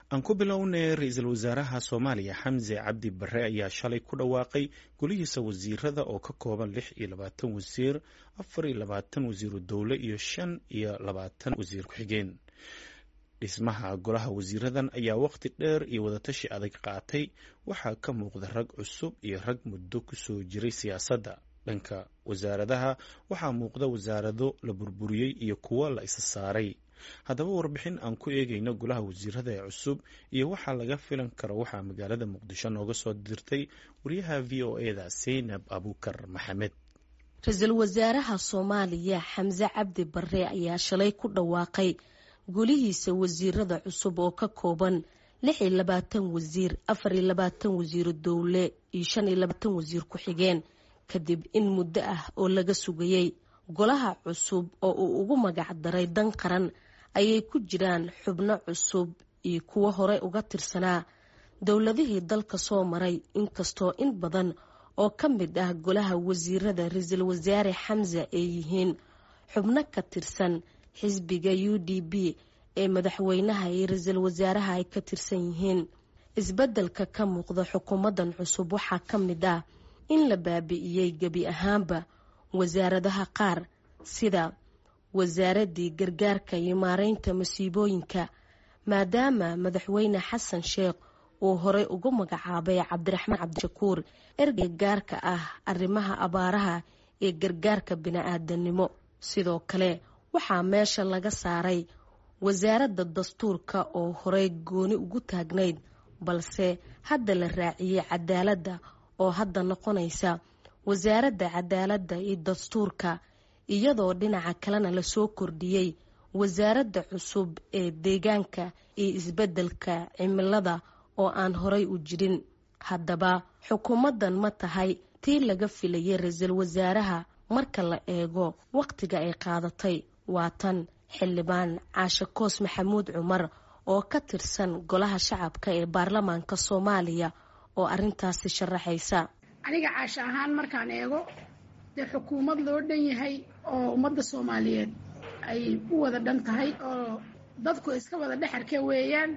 aan ku bilownay ra-iisul wasaaraha soomaaliya xamse cabdi bare ayaa shalay ku dhawaaqay golihiisa wasiirada oo ka kooban lix iyo labaatan wasiir afar iyo labaatan wasiiru dowle iyo shan iyo labaatan wasiir ku-xigeen dhismaha golaha wasiiradan ayaa waqti dheer iyo wadatashi adag qaatay waxaa ka muuqda rag cusub iyo rag muddo kusoo jiray siyaasadda dhanka wasaaradaha waxaa muuqda wasaarado la burburiyey iyo kuwo la isa saaray haddaba warbixin aan ku eegayno golaha wasiirada ee cusub iyo waxaa laga filan karo waxaa magaalada muqdisho nooga soo dirtay wariyaha v o eda seynab abukar maxamed ra-iisul wasaaraha soomaaliya xamse cabdi bare ayaa shalay ku dhawaaqay golihiisa wasiirada cusub oo ka kooban lix iyo labaatan wasiir afar iyo labaatan wasiiru dowle iyo shan iyo labaatan wasiir ku-xigeen kadib in muddo ah oo laga sugayey golaha cusub oo uu ugu magac daray dan qaran ayay ku jiraan xubno cusub iyo kuwo horey uga tirsanaa dowladihii dalka soo maray inkastoo in badan oo ka mid ah golaha wasiirada ra-iisul wasaare xamse ay yihiin xubno ka tirsan xisbiga u d b ee madaxweynaha iyo ra-iisul wasaaraha ay ka tirsan yihiin isbeddelka ka muuqda xukuumaddan cusub waxaa ka mid ah in la baabi'iyey gebi ahaanba wasaaradaha qaar sida wasaaradii gargaarka iyo maareynta masiibooyinka maadaama madaxweyne xasan sheekh uu horey ugu magacaabay cabdiraxmaan cabdishakuur ergeyga gaarka ah arrimaha abaaraha ee gargaarka bini-aadanimo sidoo kale waxaa meesha laga saaray wasaaradda dastuurka oo horey gooni ugu taagnayd balse hadda la raaciyey cadaaladda oo hadda noqonaysa wasaaradda cadaaladda iyo dastuurka iyadoo dhinaca kalena lasoo kordhiyey wasaaradda cusub ee deegaanka iyo isbeddelka cimilada oo aan horey u jirin haddaba xukuumaddan ma tahay tii laga filayay ra-iisul wasaaraha marka la eego wakhtiga ay qaadatay waa tan xildhibaan caashe koos maxamuud cumar oo ka tirsan golaha shacabka ee baarlamaanka soomaaliya oo arrintaasi sharaxaysa aniga caasho ahaan markaan eego dee xukuumad loo dhan yahay oo ummadda soomaaliyeed ay u wada dhan tahay oo dadku iska wada dhexarka weeyaan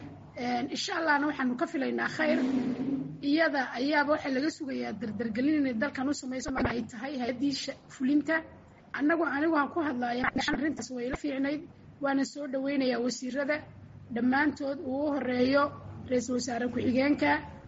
insha allahna waxaanu ka filaynaa khayr iyada ayaaba waxaa laga sugayaa dardargelin inay dalkan u samayso ay tahay hay-addii fulinta annagu anigu aan ku hadlaya arrintaas wayla fiicnayd waana soo dhaweynayaa wasiirada dhammaantood uu u horeeyo ra-iisul wasaare ku-xigeenka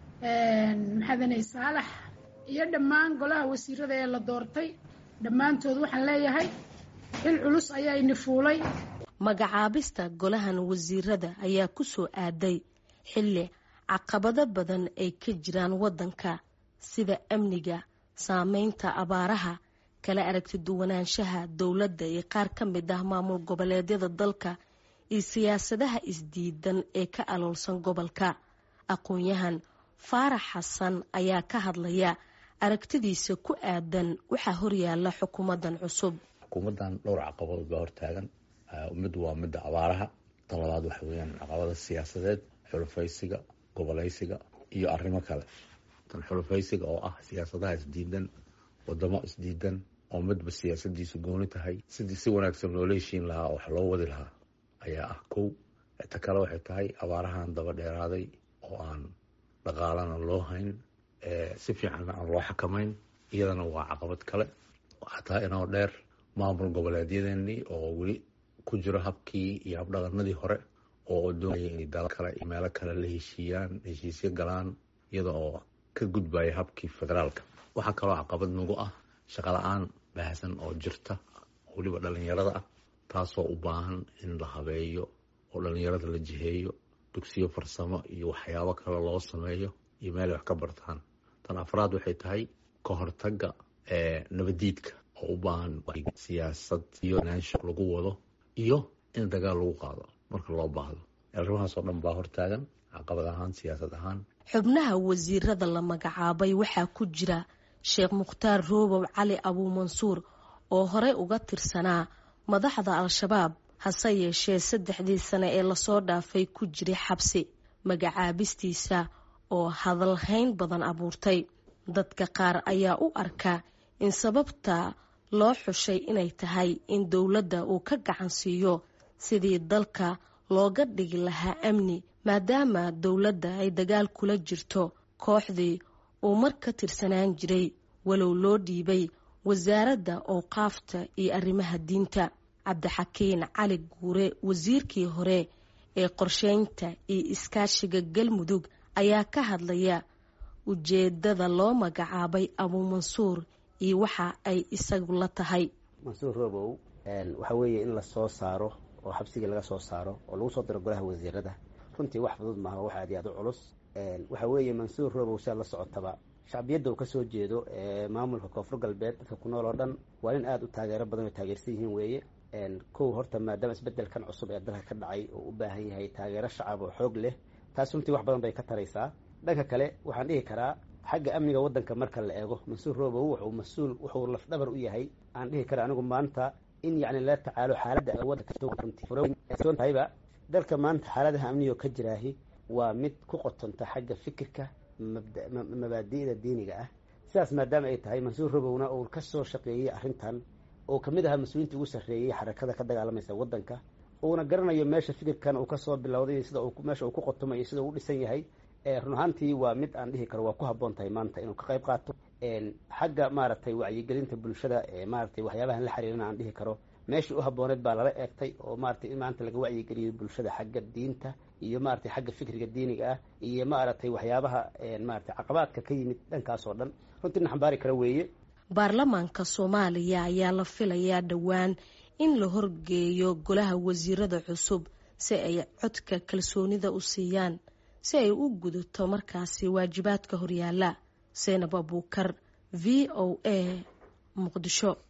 maxadanay saalax iyo dhammaan golaha wasiirada ee la doortay dhammaantood waxaan leeyahay xil culus ayaa ini fuulay magacaabista golahan wasiirada ayaa ku soo aaday xilli caqabado badan ay ka jiraan waddanka sida amniga saameynta abaaraha kala aragti duwanaanshaha dowladda iyo qaar ka mid ah maamul goboleedyada dalka iyo siyaasadaha isdiidan ee ka aloolsan gobolka aqoon-yahan faarax xasan ayaa ka hadlaya aragtidiisa ku aadan waxaa horyaala xukuumaddan cusub xukuumaddan dhowr caqabadood baa hortaagan mid waa midda abaaraha tan labaad waxa weyaan caqabada siyaasadeed xulufaysiga gobolaysiga iyo arrimo kale tan xulufaysiga oo ah siyaasadaha isdiidan wadamo isdiidan oo midba siyaasadiisu gooni tahay sidii si wanaagsan loola heshiin lahaa oo wax loo wadi lahaa ayaa ah kow ta kale waxay tahay abaarahan daba dheeraaday oo aan dhaqaalana loo hayn si fiicanna aan loo xakamayn iyadana waa caqabad kale xataa inoo dheer maamul goboleedyadeenii oo weli ku jiro habkii iyo habdhaqanadii hore oo doonaya inay dal kale iyo meelo kale la heshiiyaan heshiisyo galaan iyada oo ka gudbaya habkii federaalka waxaa kaloo caqabad nagu ah shaqala-aan baahsan oo jirta weliba dhalinyarada ah taasoo u baahan in la habeeyo oo dhalinyarada la jiheeyo dugsiyo farsamo iyo waxyaabo kale loo sameeyo iyo meel ay wax ka bartaan tan afraad waxay tahay ka hortaga nabadiidka oo u baahan siyaasad iyo naansho lagu wado iyo in dagaal lagu qaado marka loo baahdo arrimahaas oo dhan baa hortaagan caqabad ahaan siyaasad ahaan xubnaha wasiirada la magacaabay waxaa ku jira sheekh mukhtaar roobow cali abuumansuur oo horey uga tirsanaa madaxda al-shabaab hase yeeshee saddexdii sane ee lasoo dhaafay ku jiray xabsi magacaabistiisa oo hadalhayn badan abuurtay dadka qaar ayaa u arka in sababta loo xushay inay tahay in dowladda uu ka gacan siiyo sidii dalka looga dhigi lahaa amni maadaama dowladda ay dagaal kula jirto kooxdii uu mar ka tirsanaan jiray walow loo dhiibay wasaaradda owqaafta iyo arrimaha diinta cabdixakiin cali guure wasiirkii hore ee qorsheynta iyo iskaashiga galmudug ayaa ka hadlaya ujeedada loo magacaabay abuumansuur iyo waxa ay isagu la tahay mansuur robow waxa weeye in lasoo saaro oo xabsigii laga soo saaro oo lagu soo diro golaha wasiirada runtii wax fudud maaha wax aad iyo aad u culus waxa weeye mansuur robow siaad la socotaba shacbiyadda uu kasoo jeedo maamulka koonfur galbeed dadka ku nool oo dhan waa nin aada u taageero badan oo taageersan yihiin weeye kow horta maadaama isbedelkan cusub ee dalka ka dhacay oo u baahan yahay taageero shacab oo xoog leh taas runtii wax badan bay ka taraysaa dhanka kale waxaan dhihi karaa xagga amniga waddanka marka la eego mansuur robow wuxuu mas-uul wuxuu lafdhabar u yahay aan dhihi kara anigu maanta in yacni la tacaalo xaaladda waddankatahayba dalka maanta xaaladaha amnigo ka jiraahi waa mid ku qotonta xagga fikirka mabaadi'da diiniga ah sidaas maadaama ay tahay mansuur robowna uu ka soo shaqeeyey arrintan oo kamid ahaa mas-uuliinta ugu sarreeyey xarakada ka dagaalamaysa waddanka uuna garanayo meesha fikirkan uu kasoo bilowday sida meesha uu ku qotomay iyo sida uu dhisan yahay run ahaantii waa mid aan dhihi karo waa ku habboon tahay maanta inuu ka qayb qaato xagga maaragtay wacyigelinta bulshada maaratay waxyaabahan la xiriirana aan dhihi karo meeshii u habbooneed baa lala eegtay oo maratay in maanta laga wacyigeliyo bulshada xagga diinta iyo maratay xagga fikriga diiniga ah iyo maaragtay waxyaabaha maratay caqabaadka ka yimid dhankaas oo dhan runtii na xambaari kara weeye baarlamaanka soomaaliya ayaa la filayaa dhowaan in la horgeeyo golaha wasiirada cusub si ay codka kalsoonida u siiyaan si ay u gudato markaasi waajibaadka horyaala seynab abuukar v o a muqdisho